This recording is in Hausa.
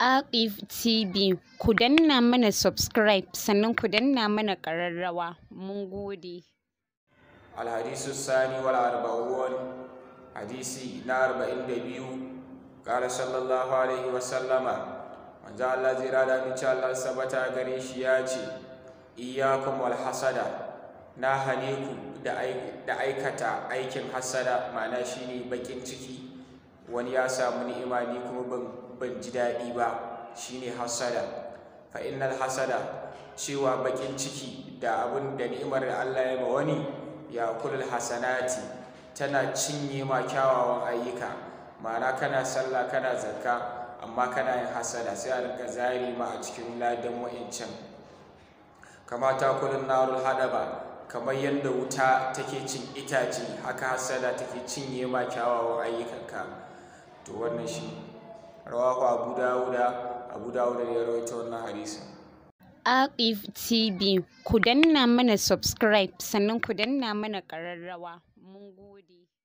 Aqif TV ku danna mana subscribe sannan ku danna mana ƙararrawa mun gode. الحديث الثاني والأربعون حديثي نار بإن دبيو قال صلى الله عليه وسلم من جاء الله زيرا من شاء الله سبتا غريش ياتي إياكم والحسد ناهنيكم da aikata aikin hasada ma'ana shine bakin ciki wani ya samu ni'ima ni kuma ban ji daɗi ba shine hasada fa innal hasada cewa bakin ciki da abin da ni'imar da Allah ya ma wani ya kulul hasanati tana cinye ma kyawawan ayyuka ma'ana kana sallah kana zakka amma kana yin hasada sai a rinka zari ma a cikin ladan wa'incan kama ta kulun narul hadaba kamar yadda wuta take cin itace haka hasada take cinye ma kyawawan ayyukanka to wannan shi rawahu abu dawuda abu dawuda ne ya rawaito wannan hadisin Aqif TV ku danna mana subscribe sannan ku danna mana ƙararrawa mun gode.